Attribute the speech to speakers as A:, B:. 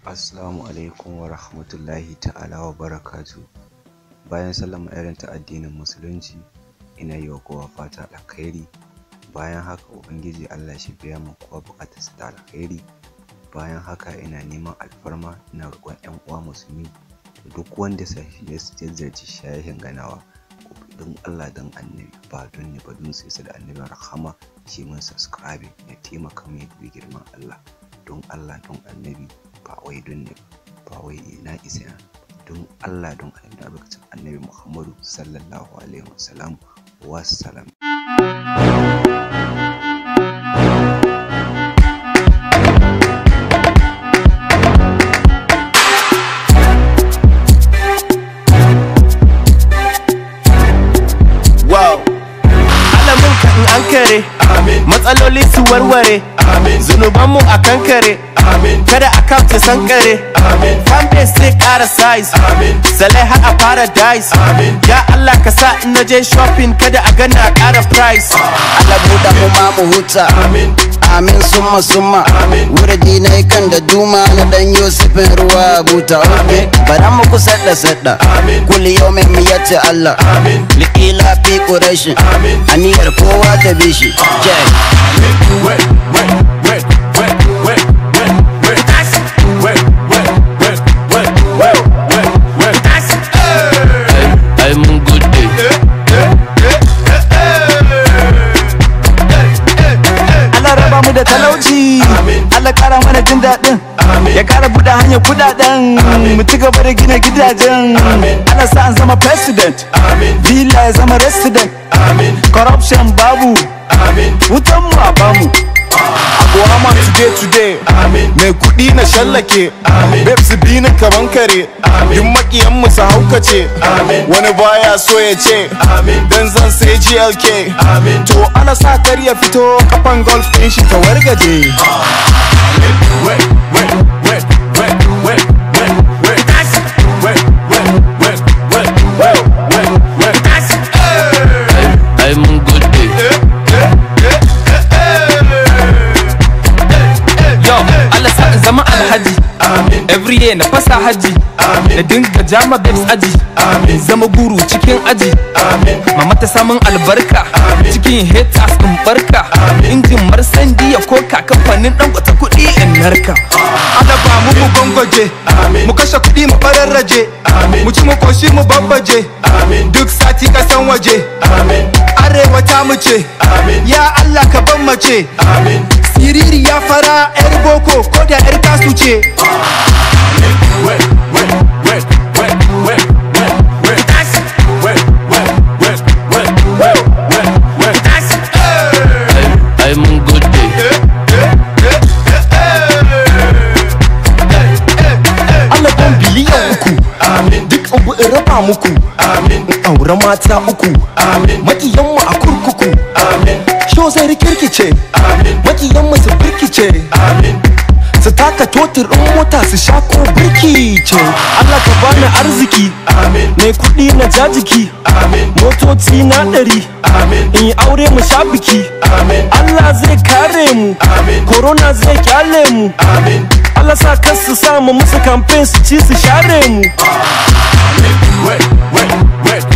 A: Assalamu alaikum wa rahmatullahi ta'ala wa barakatu. Bayan sallama irin ta addinin musulunci, ina yi wa kowa fata alkhairi. Bayan haka Ubangiji Allah shi biya ma kowa buƙatarsa ta alkhairi. Bayan haka ina neman alfarma ina roƙon 'yan uwa musulmi da duk wanda ya ziyarci shayin ganawa don Allah don annabi ba don ne ba don sai da annabin rahama shi mun subscribe ya taimaka mai da girman Allah don Allah don annabi ba wai don ne ba wai na isa don Allah don annabi albarkacin annabi Muhammadu sallallahu alaihi wasallam wassalam
B: wow alamun ka in an kare matsaloli su warware zunubanmu a kankare kada account ya sankare fanbase sai kara size salai har a paradise ya Allah ka sa in naje shopping kada a gana a kara price
C: Allah buɗa mu ma mu huta Amin summa summa Wurdi na kan da duma na dan Yusufin ruwa buta okay Bara mu ku sadda sadda Kulli yau mai miyatti Allah Liƙila fi ƙurashin Aniyar kowa ta bishi Jack
B: ai mun gode Allah raba mu da talauci Allah kara mana jin daɗin ya kara buɗe hanyar kudaden mu ci gaba da gina gidajen Allah sa an zama president villa ya zama resident corruption babu wutan mu a bamu
D: Abuwa today today Mai kuɗi na shallake Babes bi ni kaman kare Duk makiyan mu su haukace Wani baya so ya ce Dan zan sai GLK To ana sa kar ya fito Kafan golf ɗin shi ta wargaje
B: ai mun gode yo Allah sa in zama alhaji every day na fasa haji na dinga jama babes aji in zama guru cikin aji mama ta samun albarka cikin haters in barka injin marsandi ya koka kamfanin dan wata kuɗi in narka
D: Allah ba mu mu gongoje Mu kashe kuɗi mu fararraje Mu ci mu koshi mu babbaje Duk sati kasan waje Arewa ta mu ce Ya Allah ka ban mace Siriri ya fara yar boko ko da yar kasu ce
B: ai mun gode
D: Allah ban biliyan uku Duk abu in raba muku In aure mata uku Makiyan mu a kurkuku Sho zai rikirkice Makiyan mu su birkice su taka totir ɗin mota su sha ko birki ce Allah ka bani arziki mai kuɗi na jajiki motoci na ɗari in yi aure mu sha biki Allah zai kare mu corona zai kyale mu Allah sa kan su samu musu campaign su ci su share mu